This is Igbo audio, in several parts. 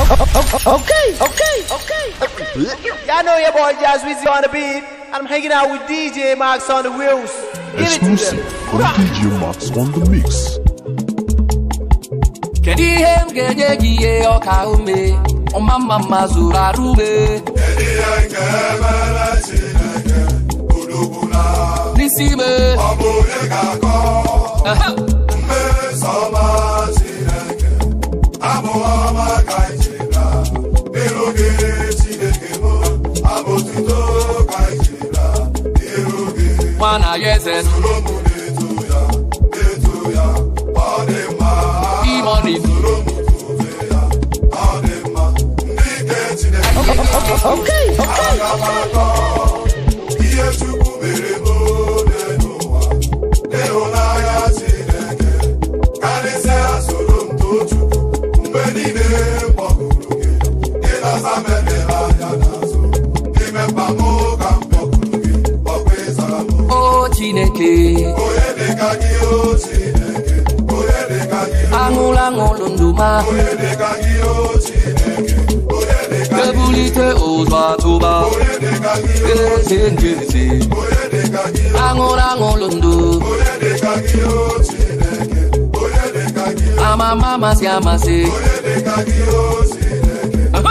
Okay, okay, okay, okay. Y'all know your boy Jazz Wizzy on the beat, and I'm hanging out with DJ Max on the wheels. Give it to Exclusive them. from DJ Max on the mix. kedu ihe m ga-enye gị ihe ọka ume ọma mma mma zụrụ arụ ume n'isi ime Ehe. nwa na ya eze imoni Okay, okay. o chineke aṅụrụ aṅụrụ ndụ ma ebulite ụzọ atụba eze njeze aṅụrụ aṅụrụ ndụ amama amasị amasị Aha!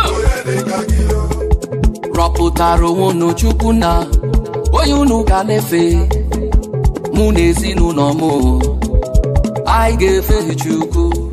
rọpụtara onwe unu chukwu na onye unu ga na-efe mụ na ezinụlọ m anyị ga-efe chukwu